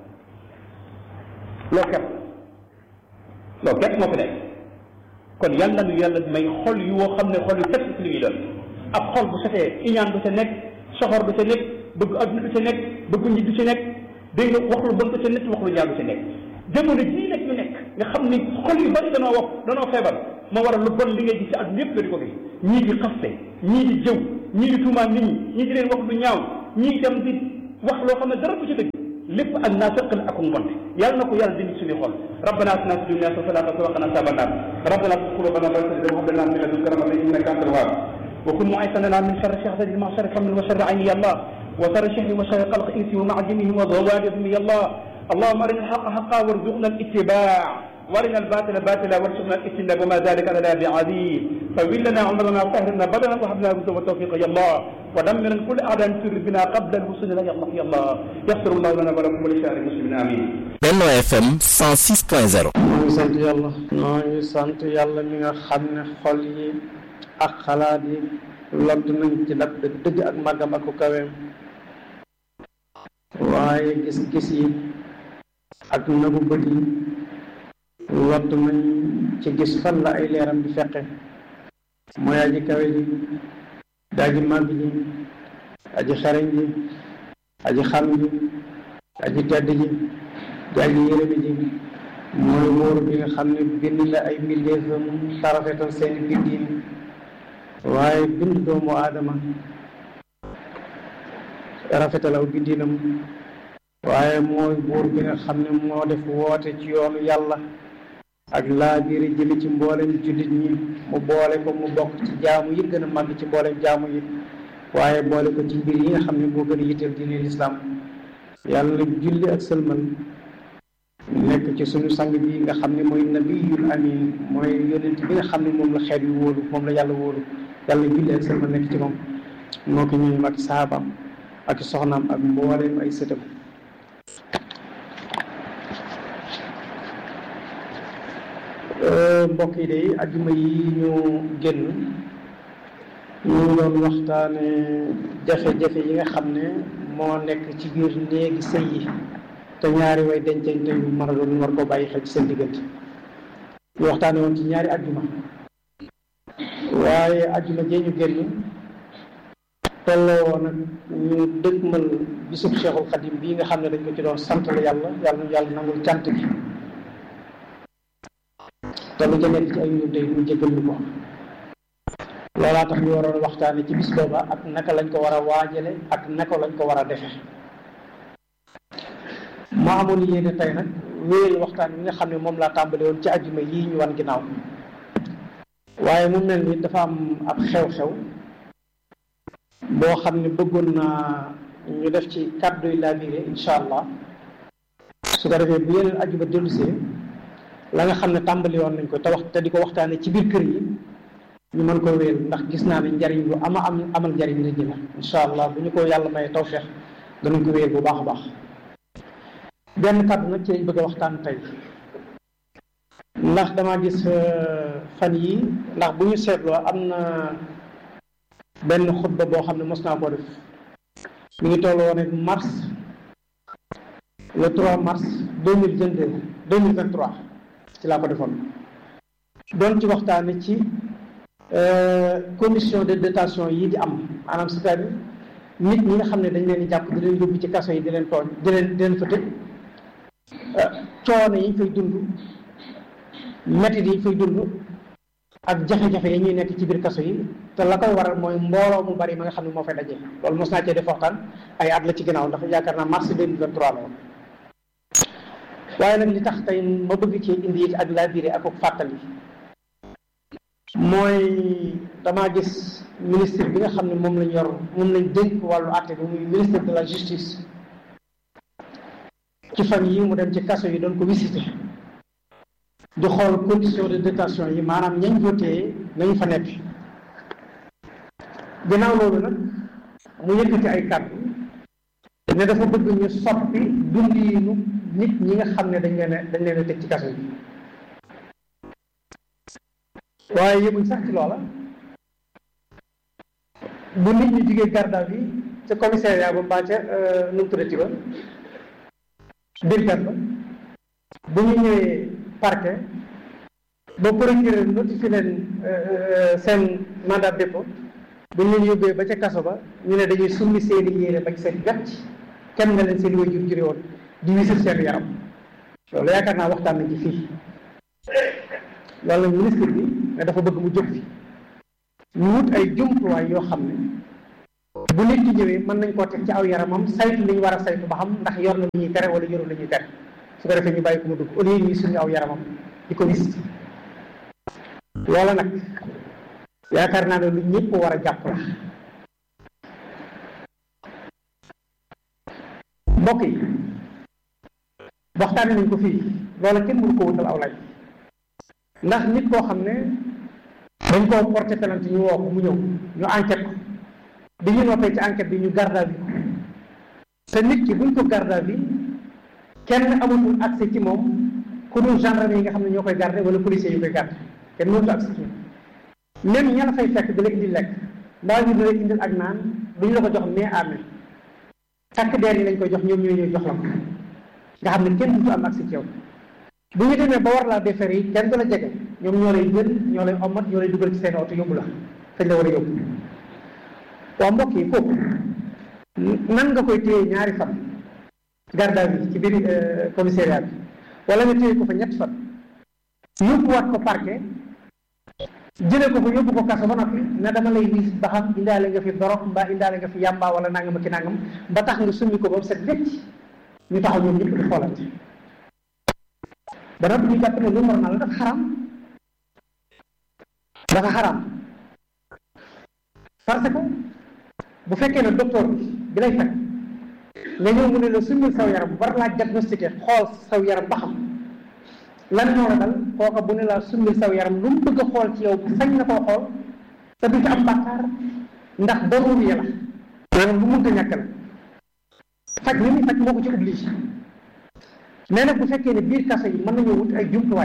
loo kepp loo kepp moo fi nekk kon yàlla nu yàlla may xol yu woo xam ne xol yu set ci li ñuy doon ab xol bu setee iñaan du ca nekk soxor du ca nekk bëgg adduna du ca nekk bëgg nit du ca nekk dégg nga wax lu bon du ca nekk wax lu ñaaw du ca nekk jamono jii nag ñu nekk nga xam ni xol yu bari danoo wax danoo feebar moo waral lu bon li ngay gis ci adduna yëpp nga di ko gis ñii di xaste ñii di jëw ñii di tuumaan nit ñi ñii di leen wax lu ñaaw ñii dem di wax loo xam ne dara du ci dëgg lépp ak naafeq la ak mbonte yàlla na ko yàlla dindi suñu xol rabbana atina fi dunya hasanatan wa qina adhaban nar rabbana tuzigh qulubana ba'da idh hadaytana wa hab lana min ladunka rahmatan innaka antal wahhab wa kun mu'izan lana min sharri shahadati al-ma'shar kamil wa sharri ayni ya Allah wa sharri shahri wa sharri qalq insi wa ma'jimihi wa dhawadihim ya Allah اللهم ارنا الحق حقا وارزقنا الاتباع وارنا الباطل باطلا وارزقنا الاجتناب وما ذلك على بعزيز فول لنا عمرنا وطهرنا بدنا وهب لنا الهدى والتوفيق يا الله ودمر كل اعداء سر بنا قبل الوصول يا الله يا الله يغفر الله لنا ولكم ولسائر المسلمين امين Benno FM 106.0 maa ngi sant yàlla maa ngi sant yàlla mi nga xam ne xol yi ak xalaat yi lott nañ ci dab dëgg ak màggam ak ku kaweem waaye gis-gis yi ak nagu bët yi lott nañ ci gis fan la ay leeram di feqe mooy aji kawe ji daaji màgg ji aji xereñ ji aji xam ji aji tedd ji jaaji yërëmi ji mooy wóor bi nga xam ne bind la ay mbindeefam tarafetal seeni bindiin waaye bind doomu aadama rafetal aw bindiinam waaye mooy buur bi nga xam ne moo def woote ci yoonu yàlla ak laa biiri jëmi ci mboolem jullit ñi mu boole ko mu bokk ci jaamu yi gën a màgg ci mboolem jaamu yi waaye boole ko ci mbir yi nga xam ne moo gën a yitteel diine lislaam yàlla nag julli ak sëlmal nekk ci suñu sang bi nga xam ne mooy nabiyul amin mooy yonent bi nga xam ne moom la xeet yu wóolu moom la yàlla wóolu yàlla julli ak sëlmal nekk ci moom moo ko ñëwee ak saabaam ak soxnaam ak mbooleem ay sëtam mbokk yi day ajjuma yi ñu génn ñu ngi doon waxtaane jafe-jafe yi nga xam ne moo nekk ci biir néegi sëy yi te ñaari way dencante yu mën a doon war ko bàyyi xel ci seen diggante ñu waxtaane woon ci ñaari ajjuma waaye ajjuma jee ñu génn tolloo woon nag ñu dëgmal bisub Cheikhul Khadim bii nga xam ne dañ ko ci doon sant la yàlla yàlla yàlla nangul cant gi te lu ca nekk ci ay ñun tey mu jégal ñu ko loolaa tax ñu waroon waxtaane ci bis booba ak naka lañ ko war a waajale ak naka lañ ko war a defe ma amoon yéene tey nag wéyal waxtaan bi nga xam ne moom laa tàmbale woon ci ajjuma yii ñu wan ginnaaw waaye mu mel ni dafa am ab xew-xew boo xam ne bëggoon naa ñu def ci kàddu yi laa biire insha allah su ko defee bu yeneen ajjuma dellusee la nga xam ne tàmbali woon nañ ko te wax te di ko waxtaane ci biir kër yi ñu mën ko wéyal ndax gis naa ne njariñ lu ama am amal njariñ nit ñi la insha allah bu ñu ko yàlla may tawfeex danañ ko wéyal bu baax a baax benn kàddu nag ci lañ bëgg a waxtaan tey ndax dama gis fan yi ndax bu ñu seetloo am na benn xutba boo xam ne mos naa koo def mi ngi toll woon ak mars le 3 mars deux mille vingt deux deux mille vingt trois ci laa ko defoon doon ci waxtaane ci commission de détention yi di am maanaam c'est-à-dire nit ñi nga xam ne dañ leen di jàpp di leen yóbbu ci kaso yi di leen tooñ di leen di leen fa tëj coono yi ñu fay dund métit yi ñu fay dund ak jafe-jafe yi ñuy nekk ci biir kaso yi te la koy waral mooy mbooloo mu bari ma nga xam ne moo fay daje loolu mos naa cee def waxtaan ay at la ci ginnaaw ndax yaakaar naa mars 2023 la woon waaye nag li tax tey ma bëgg ci indi it ak laa biire ak ak fàttali mooy damaa gis ministre bi nga xam ne moom lañ yor moom lañ dénk wàllu àtte bi muy ministre de la justice ci fan yi mu dem ci kaso yi doon ko visité di xool condition de détention yi maanaam ñañ voté nañu fa nekk ginnaaw loolu nag mu yëkkati ay kàddu ne dafa bëgg ñu soppi dundiinu nit ñi nga xam ne dañ leen a dañ leen a tëj ci kaso yi waaye yëmuñ sax ci loola bu nit ñi jugee garde à vue ca commissariat ba mbaa ca nu mu tuddati ba brigade ba bu ñu ñëwee parquet ba procureur notifié leen seen mandat dépôt bu ñu leen yóbbee ba ca kaso ba ñu ne dañuy summi seeni yére bañ seen gàcc kenn nga leen seen way jur jure woon di wisir seen yaram loolu yaakaar naa waxtaan nañ ci fii loolu nag ministre bi ne dafa bëgg mu jóg fi ñu wut ay jumtuwaay yoo xam ne bu nit ki ñëwee mën nañ koo teg ci aw yaramam saytu li ñu war a saytu ba xam ndax yor na lu ñuy tere wala yorul lu ñuy tere su ko defee ñu bàyyi ko mu dugg au lieu ñuy suñu aw yaramam di ko gis loola nag yaakaar naa ne lu ñëpp war a jàpp la mbokk yi waxtaane nañ ko fii loola kenn mënu ko wutal aw lay ndax nit koo xam ne dañ koo porté plainte ñu woo ko mu ñëw ñu enquête ko bi ñu noppee ci enquête bi ñu garde à vue ko te nit ki buñ ko garde à vue kenn amatul accès ci moom ku dul gendarme yi nga xam ne ñoo koy garde wala policiers yi koy garde kenn mënatul accès ci moom même ña la fay fekk di la indil lekk mbaa ñu di la indil ak naan duñ la ko jox mais à main takk deer yi lañ koy jox ñoom ñooy ñëw jox la ko nga xam ne kenn dutu am accès ci yow bu ñu demee ba war laa defere yi kenn du la jege ñoom ñoo lay jël ñoo lay omat ñoo lay dugal ci seen oto yóbbu la fañ la war a yóbbu waaw mbokk yi kooku nan nga koy téye ñaari fan garde à vue ci biir commissariat bi wala nga téye ko fa ñett fan yóbbuwaat ko parquet jëlee ko fa yóbbu ko kaso ba noppi ne dama lay wiis ba xam indaale nga fi dorog mbaa indaale nga fi yàmbaa wala nangam ak ki nangam ba tax nga summi ko ba mu set wecc ñu taxaw ñoom ñëpp di xoolante ba noppi ñu jàpp ne lu normal la dafa xaram dafa xaram parce que bu fekkee ne docteur bi bi lay fekk nga ñëw mu ne la summil saw yaram war laa diagnostiqué xool saw yaram ba xam lan moo la dal kooka bu ne laa summil saw yaram lu mu bëgg a xool ci yow sañ na koo xool te du ci am bàkkaar ndax daruri la maanaam lu mënta ñàkk la faj li muy faj moo ko ci obligé mais nag bu fekkee ne biir kaso yi mën nañoo wut ay jumtuwaay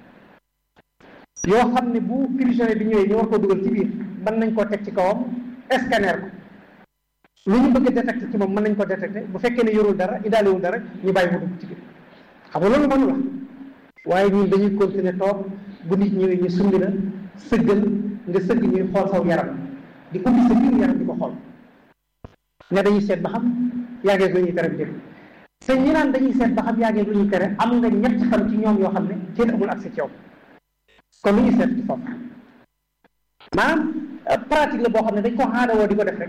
yoo xam ne bu prisonnier bi ñëwee ñu war koo dugal ci biir mën nañ koo teg ci kawam scanner ko lu ñu bëgg a détecté ci moom mën nañ ko détecté bu fekkee ne yorul dara indaalewul dara ñu bàyyi mu dugg ci biir xam nga loolu mënu la waaye ñun dañuy continuer toog bu nit ñëwee ñu sumbi la sëggal nga sëgg ñuy xool saw yaram di ubbi sa biir yaram di ko xool ne dañuy seet ba xam yaa ngeeg lu ñuy tere bi jël te ñi naan dañuy seet ba xam yaa ngeeg lu ñuy tere am nga ñett fan ci ñoom yoo xam ne kenn amul accès ci yow kon lu ñuy seet ci foofu maanaam pratique la boo xam ne dañ ko aadawoo di ko def rek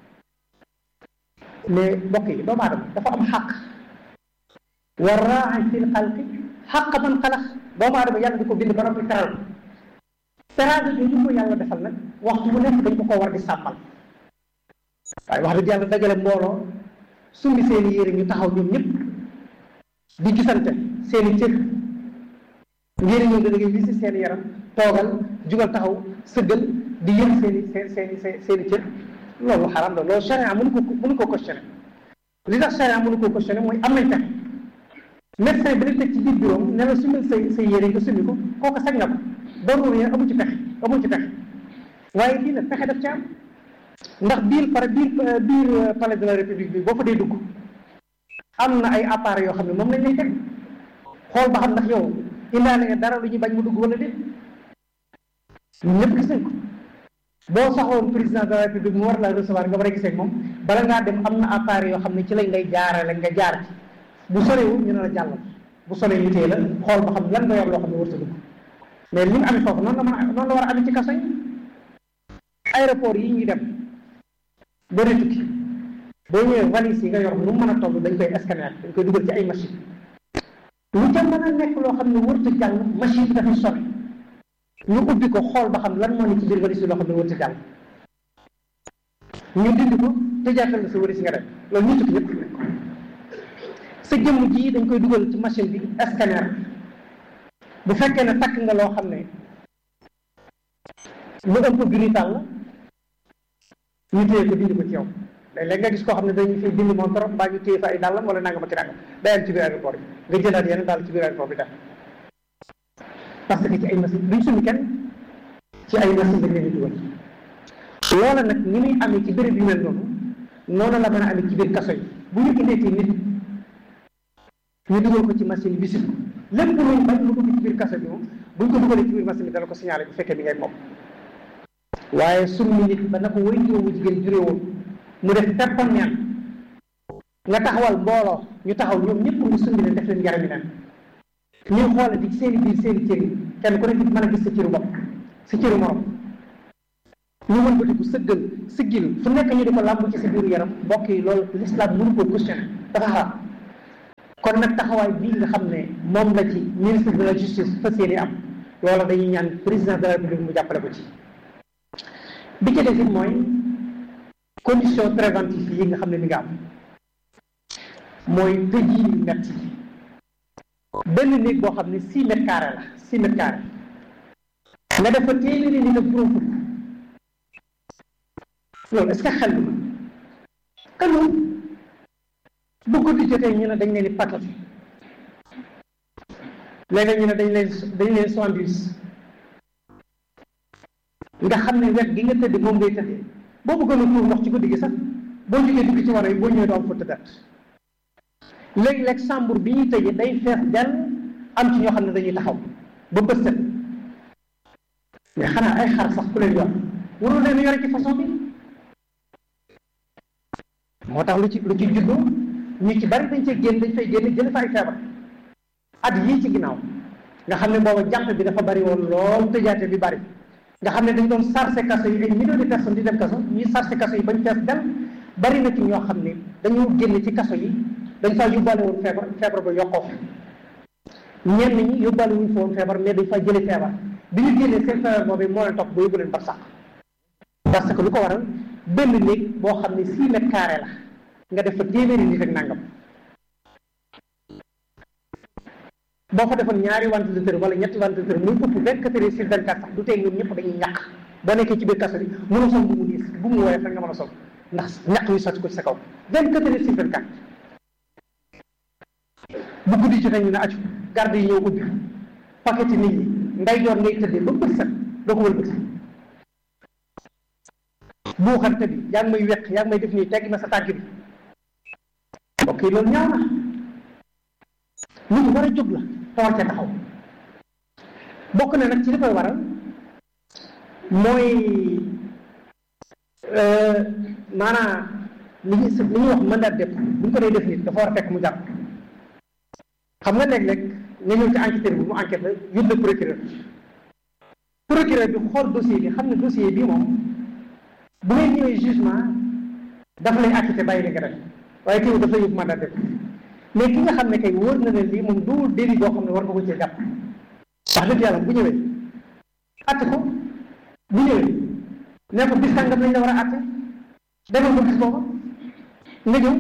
mais mbokk yi doomu aadama dafa am xaq wa raai fil xalqi xaq man xalax doomu aadama yàlla di ko bind ba noppi teral ko teraanga jooju ko yàlla defal nag waxtu bu nekk dañ ko ko war di sàmmal waaye wax dëgg yàlla dajale mbooloo sumbi seeni yére ñu taxaw ñoom ñëpp di gisante seeni cër ngir ñëw da ngay wisi seeni yaram toogal jugal taxaw sëggal di yëg seeni seen seeni seeni cër loolu xaram la loolu charia mënu ko mënu ko questionné li tax charia mënu ko questionné mooy am nañ pexe médecin bi la teg ci biir bureau ne la sumil say say yére nga summi ko kooku sañ na ko doon yéen amu ci pexe amu ci pexe waaye lii nag pexe daf ci am ndax biir pare biir biir palais de la république bi boo fa dee dugg am na ay appareils yoo xam ne moom lañ lay teg xool ba xam ndax yow indaale nga dara lu ñuy bañ mu dugg wala déet ñun ñëpp gis nañ ko boo saxoon président de la république mu war la recevoir nga war a gisee ak moom bala ngaa dem am na appareil yoo xam ne ci lañ lay jaarale nga jaar ci bu sorewul ñu ne la jàllal bu soree ñu téye la xool ba xam lan nga yor loo xam ne warut a dugg mais li mu amee foofu noonu la mën a noonu la war a amee ci kaso yi aéroport yi ñuy dem boo dee tukki boo ñëwee valise yi nga yor nu mu mën a toll dañ koy scanner dañ koy dugal ci ay machine lu ca mën a nekk loo xam ne warut a jàll machine bi dafa sori ñu ubbi ko xool ba xam lan moo ne ci biir valise yi loo xam ne warut a jàll ñu dindi ko tëjaatal la sa valise nga dem loolu ñu tukki ñëpp xam nañ ko sa jëmm ji dañ koy dugal ci machine bi scanner bu fekkee ne takk nga loo xam ne lu ëpp brutal la ñu téye ko dindi ko ci yow léeg-léeg nga gis koo xam ne dañuy fi dindi moom trop mbaa ñu téye fa ay dàllam wala nangam ak ki nangam day am ci biir aéroport bi nga jëlaat yeneen daal ci biir aéroport bi def parce que ci ay machine duñ sumi kenn ci ay machine dañ leen di dugal loola nag ni muy amee ci béréb yu mel noonu noonu la mën a amee ci biir kaso yi bu ñu indee ci nit ñu dugal ko ci machine bi ko lépp luñ bañ mu dugg ci biir kaso bi moom buñ ko dugalee ci biir machine bi dana ko signalé bu fekkee bi ngay moom waaye summi nit ba na ko way jiwu jigéen juree woon mu def peppam neen nga taxawal mbooloo ñu taxaw ñoom ñëpp ñu summi leen def leen yarami neen ñuy xoole di seeni biir seeni cër yi kenn ku nekk mën a gis sa cëru bopp sa cëru morom ñu mën bëti bu sëggal siggil fu nekk ñu di ko làmb ci sa biiru yaram mbokk yi loolu l'islam mënu ko questionné dafa xaraam kon nag taxawaay bii nga xam ne moom la ci ministre de la justice fas yéene am loolu dañuy ñaan président de la république mu jàppale ko ci bi ci des it mooy condition préventive yi nga xam ne mi nga am mooy tëj yi metti benn néeg boo xam ne six mètres carrés la six mètres carrés nga def fa téeméeri nit ak juróom fukk loolu est-ce que xel bi xelul bu guddi jotee ñu ne dañ leen di paqueté léeg-léeg ñu ne dañ leen dañ leen soixante-dix nga xam ne wet gi nga tëdd moom ngay tëddee boo bëggoon a tuur ndox ci guddi gi sax boo jógee dugg ci war yi boo ñëwee doo am fa tëddaat léeg-léeg sàmbur bi ñuy tëjee day fees dell am ci ñoo xam ne dañuy taxaw ba bës set mais xanaa ay xar sax ku leen yor warul leen yore ci façon bi moo tax lu ci lu ci juddoo ñu ci bari dañ cee génn dañ fay génn jële fa ay feebar at yii ci ginnaaw nga xam ne booba jàpp bi dafa bari woon lool tëjaate bi bari nga xam ne dañ doon sarse kaso yi ay millions de personnes di dem kaso ñuy sarse kaso yi bañ fees del bari na ci ñoo xam ne dañoo génn ci kaso yi dañ faa yóbbaale woon feebar feebar ba yokkoo ñenn ñi yóbbaale wuñ fa woon feebar mais dañ faa jële feebar bi ñu génnee seen feebar boobu moo leen topp ba yóbbu leen bar sax parce que lu ko waral benn néeg boo xam ne six mètres carrés la nga def fa téeméeri nit ak nangam boo fa defoon ñaari ventilateur wala ñetti ventilateur muy ëpp vingt quatre heures sur vingt quatre sax du tey ñoom ñëpp dañuy ñàkk boo nekkee ci biir kaso bi mën a sol bu mu diis bu mu woowee rek nga mën a sol ndax ñàkk yu sotti ko ci sa kaw vingt quatre heures sur vingt quatre bu guddi jotee ñu ne aju garde yi ñëw ubbi paquet nit ñi nday joor ngay tëddee ba bët set doo ko wëlbati buuxante bi yaa ngi may weq yaa ngi may def nii tegg na sa tànk bi mbokk yi loolu ñaaw na lu ñu war a jóg la te war cee taxaw bokk na nag ci li koy waral mooy maanaam li ñu li ñuy wax mandat de dépôt bu ñu ko dee def nit dafa war a fekk mu jàpp xam nga léeg-léeg nga ñëw ci enquêteur bi mu enquête la yóbbu procureur procureur bi xool dossier bi xam ne dossier bi moom bu ngay ñëwee jugement dafa lay acquitté bàyyi li nga def waaye teewul dafa yóbbu mandat de dépôt mais ki nga xam ne kay wóor na ne lii moom du délit boo xam ne war nga ko cee jàpp wax dëgg yàlla bu ñëwee atte ko bu ñëwee ne ko bis sàngam lañ la war a atte demal ko bis booba nga ñëw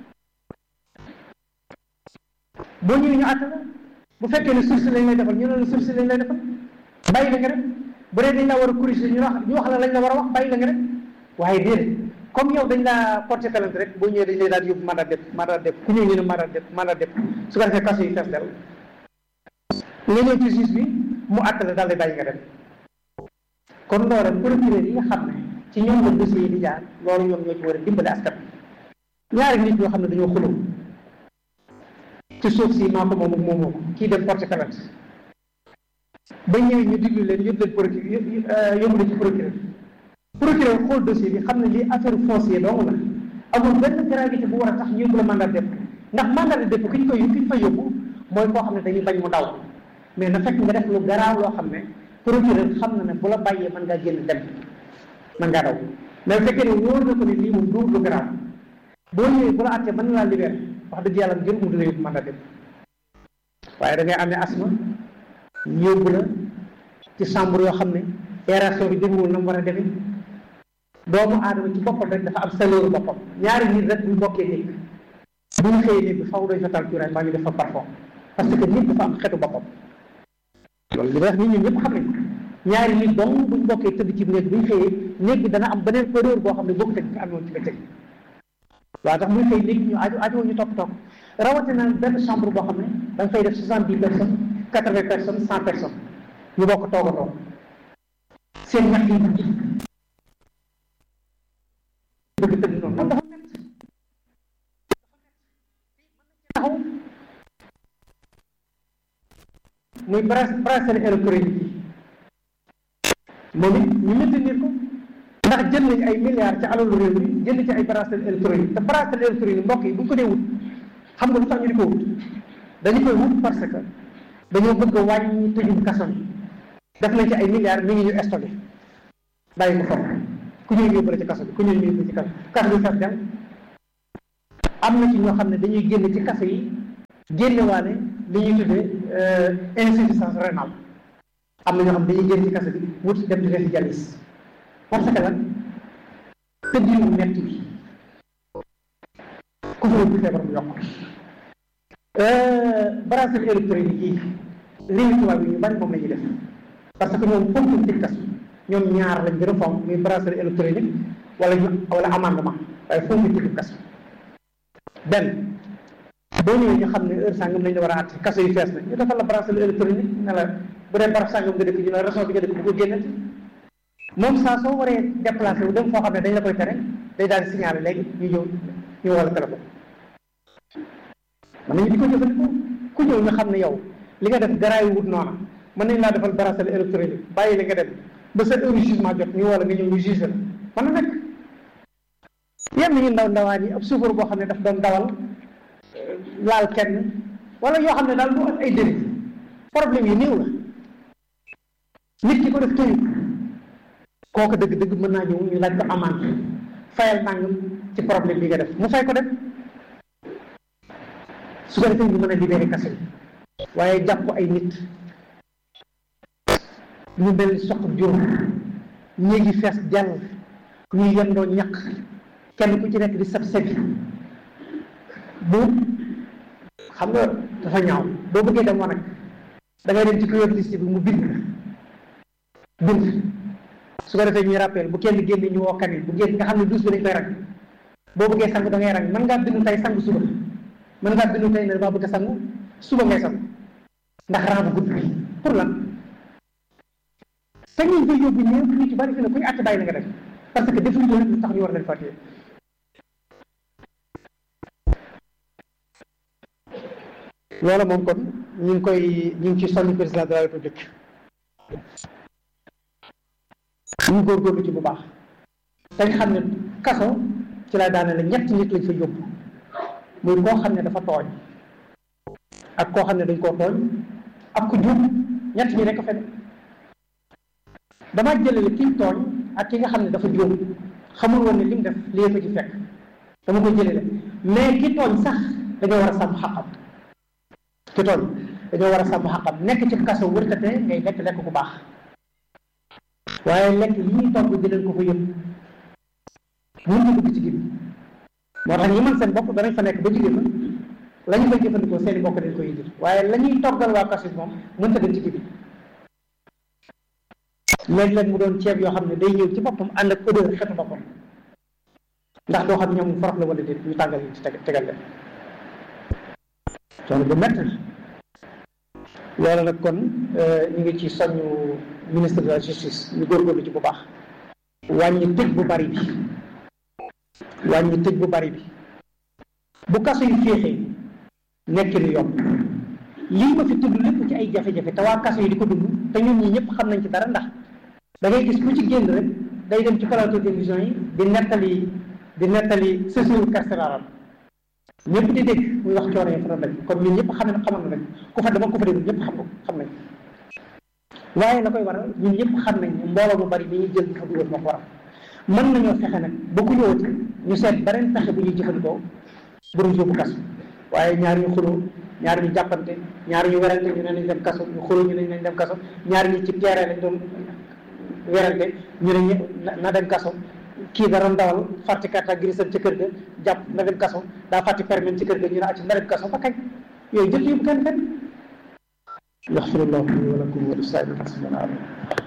boo ñëwee ñu atte la bu fekkee ne sursis lañ lay defal ñu ne la sursis lañ lay defal bàyyi la nga def bu dee dañ la war a corriger ñu wax ñu wax la lañ la war a wax bàyyi la nga def waaye déedéet comme yow dañ laa porté plainte rek boo ñëwee dañ lay daal di yóbbu mandat de dépôt mandat de dépôt ku ñëw ñu ne mandat de dépôt mandat de dépôt su ko defee kaso yi fees del nga ñëw ci juge bi mu àtte la daal di bàyyi nga dem kon loolu procureur yi nga xam ne ci ñoom la dossier yi di jaar loolu ñoom ñoo ci war a dimbale askan ñaari nit ñoo xam ne dañoo xuloo ci suuf si maa ko moom ak moomoo ko kii dem porté plainte ba ñëwee ñu diglu leen yóbbu leen procureur yóbbu leen ci procureur procureur xool dossier bi xam ne lii affaire foncier dong la amul benn gravité bu war a tax ñu yóbbu la mandat de dépôt ndax mandat de dépôt ki ñu koy ki ñu fay yóbbu mooy koo xam ne dañuy bañ mu daw mais na fekk nga def lu garaaw loo xam ne procureur xam na ne bu la bàyyee mën ngaa génn dem mën ngaa daw mais bu fekkee ne wóor na ko ne lii moom du lu garaaw boo ñëwee bu la àttee mën na laa libéré wax dëgg yàlla jël mu dina yóbbu mandat de dépôt waaye da ngay amee asma yóbbu la ci chambre yoo xam ne aération bi demewul na mu war a demee doomu aadama ci boppam rek dafa am saleuru boppam ñaari nit rek bu bokkee néeg bu ñu xëyee néeg bi faw doy fa tal cuuraay mbaa ñu def fa parfum parce que nit dafa am xetu boppam loolu li may wax nit ñi ñëpp xam nañ ñaari nit dong buñ bokkee tëdd ci néeg bu ñu xëyee néeg bi dana am beneen odeur boo xam ne bokk teg fi amoon ci bëccëg waaw tax muy xëy néeg ñu aju aju ñu topp topp rawatina benn chambre boo xam ne da nga fay def soixante dix personnes quatre vingt personnes cent personnes ñu bokk toog a toog seen ñax yi di bëgg tëdd noonu loolu dafa métti taxaw muy bracelet électronique yi moom it ñu maintenir ko ndax jël nañ ay milliards ci alalu réew mi jënd ci ay bracelet électronique te bracelet électronique mbokk yi bu ñu ko dee wut xam nga lu tax ñu di ko wut dañu koy wut parce que dañoo bëgg a wàññi tëjum kaso yi def nañ ci ay milliards mi ngi ñu stocké bàyyi ko foofu ku ñëw yóbbu la ci kaso bi ku ñëw yóbbu ci kaso kaso bi fees dem am na ci ñoo xam ne dañuy génn ci kaso yi génnewaale li ñuy tuddee insuffisance rénale am na ñoo xam ne dañuy génn ci kaso bi wut dem di defi dialyse parce que lan tëddinu metti bi ku fa bu feebar mu yokk bracelet électronique yi lii tubaab yi ñu bari moom la ñuy def parce que ñoom fonkuñ tëj kaso ñoom ñaar lañ gën a fonk muy bracelet électronique wala ñu wala amendement waaye fonkuñ tëj kaso benn boo ñëwee ñu xam ne heure sangam lañ la war a àtte kaso yi fees na ñu defal la bracelet électronique ne la bu dee barab sangam nga dëkk ñu ne région bi nga dëkk bu ko génnati moom saa soo waree déplacé wu dem foo xam ne dañ la koy tere day daal di signalé léegi ñu ñëw ñu wala téléphone mën nañu di ko jëfandikoo ku ñëw ñu xam ne yow li nga def garaayu wut noona mën nañ laa defal bracelet électronique bàyyi la nga dem ba sa heure jugement jot ñu wala nga ñëw ñu juge la mën na nekk yenn ñu ndaw ndawaan yi ab chauffeur boo xam ne daf doon dawal laal kenn wala yoo xam ne daal du ay délit problème yi néew la nit ki ko def tëyu kooku dëgg-dëgg mën naa ñëw ñu laaj ko amende fayal nangam ci problème bi nga def mu fay ko def su ko defee ñu mën a libéré kaso bi waaye jàpp ay nit ñu mel ni soq juróom ñéegi fees jàll ñuy yendoo ñaq kenn ku ci nekk di sab sabi bu xam nga dafa ñaaw boo bëggee dem wanag da ngay dem ci ku yor liste bi mu bind bind su ko defee ñuy rappel bu kenn génn ñu woo kanit bu génn nga xam ne douze bi dañ koy rang boo bëggee sang da ngay rang mën ngaa bindu tey sang suba mën ngaa bindu tey ne damaa bëgg a sangu suba ngay sang ndax rang bu gudd bi pour lan te ñu koy yóbbu ñëpp ñu ci bari fi ne kuy àtt bàyyi na nga def parce que defuñu ko lu tax ñu war leen fàttee loolu moom kon ñu ngi koy ñu ngi ci soññ président de la république ñu góorgóorlu ci bu baax dañ xam ne kaso ci lay daane la ñett nit lañ fa yóbbu muy koo xam ne dafa tooñ ak koo xam ne dañ koo tooñ ak ku jub ñett ñi rekk fen damaa jëlale ki tooñ ak ki nga xam ne dafa juum xamul woon ne li mu def lii ko ci fekk dama ko jëlale mais ki tooñ sax dañoo war a sàmm xaqam ki tooñ dañoo war a sàmm xaqam nekk ci kaso wërtate ngay lekk lekk bu baax waaye lekk yi ñuy togg di leen ko fa yëpp mun ñu dugg ci gi moo tax ñi man seen bopp danañ fa nekk ba jigéen la ñu koy jëfandikoo seeni bokk dañ koy indil waaye la ñuy toggal waa kaso moom mën ta dem ci gi léeg-léeg mu doon ceeb yoo xam ne day ñëw ci boppam ànd ak odeur xetu boppam ndax doo xam ñoom forox la wala déet ñu tàngal yi ci tegal leen coono bu métti loolu nag kon ñu ngi ci soññu ministre de la justice ñu góorgóorlu ci bu baax wàññi tëj bu bari bi wàññi tëj bu bari bi bu kaso yi féexee nekk lu yomb lii ma fi tudd lépp ci ay jafe-jafe te waa kaso yi di ko dund te ñun ñi ñëpp xam nañ ci dara ndax da ngay gis ku ci génn rek day dem ci plateau télévision yi di nettali di nettali séjour carcéral ñëpp di dégg muy wax coono yi fa daj kon ñun ñëpp xam ne xamoon nañ ku fa dama ku fa dégg ñëpp xam ko xam nañ waaye la koy waral ñun ñëpp xam nañ mbooloo mu bari bi ñuy jël di fa dugal moo ko waral mën nañoo fexe nag ba ku ñëwati ñu seet beneen fexe bu ñuy jëfandikoo bu ñu yóbbu kaso waaye ñaar ñu xuloo ñaar ñu jàppante ñaar ñu werante ñu ne nañ dem kaso ñu xuloo ñu ne nañ dem kaso ñaar ñi ci terrain lañ doon werante ñu ne na dem kaso kii da doon dawal fàtte carte grise ci kër ga jàpp na dem kaso daa fàtte permis ci kër ga ñu ne acci na dem kaso ba kañ yooyu jël yëpp kenn fenn yaxfirullahu li wa lakum wa li saa'iril muslimina amin